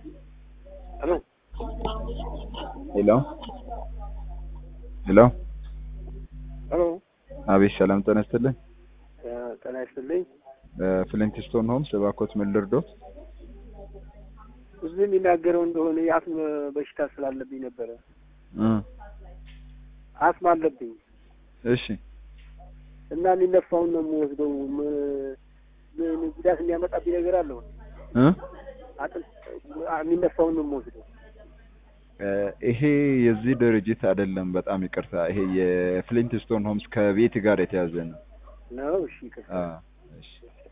ሄሎ ሄሎ ሄሎ ሄሎ አቤት ሰላም ጤና ይስጥልኝ ጤና ይስጥልኝ። ፍሊንትስቶን ሆምስ እባክዎት ምን ልርዶት? እዚህ የሚናገረው እንደሆነ የአስም በሽታ ስላለብኝ ነበረ። እ አስም አለብኝ እሺ እና የሚነፋውን ነው የምወስደው። ም- ምን ጉዳት የሚያመጣብኝ ነገር አለው? እ አጥንት የሚነፋውን ነው የምወስደው። እ ይሄ የዚህ ድርጅት አይደለም። በጣም ይቅርታ። ይሄ የፍሊንትስቶን ሆምስ ከቤት ጋር የተያዘ ነው። ነው እሺ፣ ይቅርታ። አ እሺ